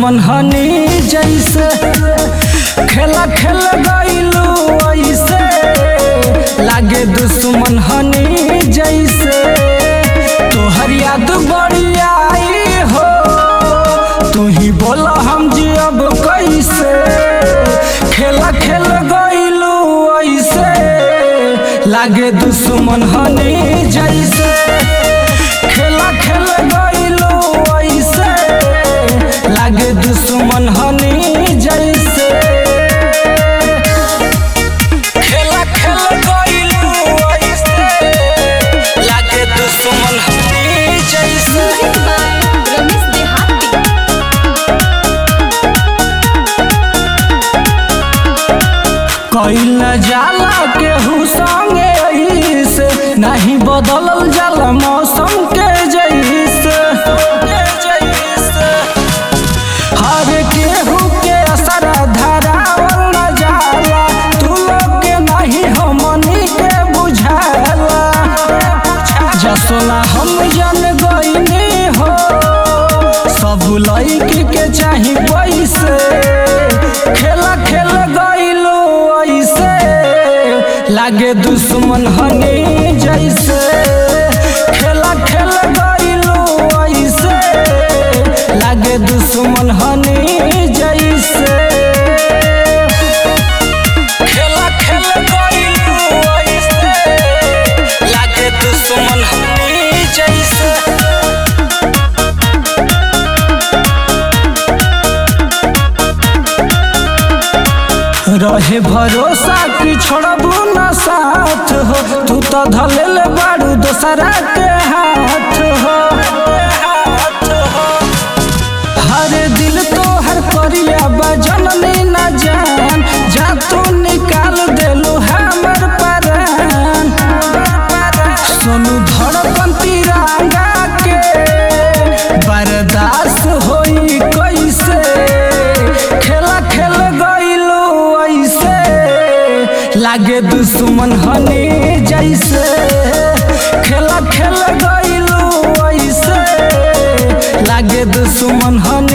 दुश्मन हनी जैसे खेला खेल गईलू ऐसे लागे दुश्मन हनी जैसे तोहर याद बड़ी आई हो तू ही बोला हम जियब कैसे खेला खेल गईलू ऐसे लागे दुश्मन हनी जैसे खेला खेल गईलू ऐसे लागे दुश्मन हनी जैसे खेला खेल गईलू ऐसे लागे दुश्मन हनी जैसे रमेश देहाती कईल जाला केहू संगे ऐसे नहीं बदलल जाला मौसम के जैसे हर केहू के असर धरावल न जाला तू लोग के नहीं हमनी के बुझाला जसोला हम जन गईनी हो सब लड़की के चाही पैसे खेला खेल गईलो ऐसे लागे दुश्मन हनी जैसे खेला खेल गईलो ऐसे लागे दुश्मन हनी जैसे खेला खेल गईलो ऐसे लागे दुश्मन हनी जैसे रहे भरोसा कि छोड़बू न साथ हो तू तो धलेल बारू दोसरा के हाथ हो हर दिल तो हर परिया बजनली न जान जा तू निकाल देलू हमर परान सोनू धड़कन तिरंगा के बर्दाश्त होई कैसे खेला खेल गईलो ऐसे लागे दुश्मन हनी जैसे खेला खेल गईलो ऐसे लागे दुश्मन हनी